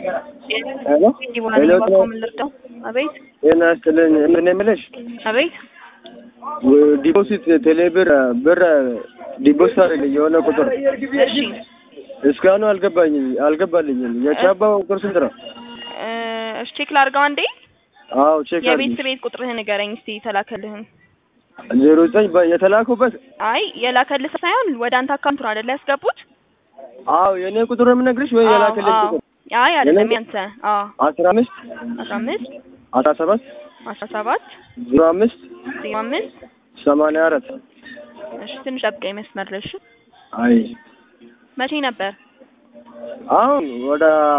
ሄሎ ዲቦራ ሄሎ ነኝ። እባክዎ ምን ልርዳው? አቤት ጤና ይስጥልኝ። ምን የምልሽ አቤት ዲፖዚት ቴሌብር ብር ዲፖዚት አደረግልኝ የሆነ ቁጥር እሺ እስካሁኑ አልገባኝም አልገባልኝም። የቻባው ቁጥር ስንት ነው? እ እሺ ቼክ ላድርገው አንዴ። አዎ ቼክ የቤት ቤት ቁጥርህን ንገረኝ እስቲ የተላከልህን። ዜሮ ዘጠኝ የተላኩበት አይ የላከልህ ሳይሆን ወደ አንተ አካውንት ነው አይደለ ያስገቡት? አዎ የእኔ ቁጥር ነው የምነግርሽ ወይ አዎ፣ የላከልኝ አዎ። ቁጥር? አይ አይደለም የኔ- ያንተ። አዎ አስራ አምስት አስራ አምስት አስራ ሰባት አስራ ሰባት ዜሮ አምስት ዜሮ አምስት ሰማንያ አራት እሺ ትንሽ ጠብቀኝ መስመር ላይ እሺ። አይ መቼ ነበር? አሁን ወደ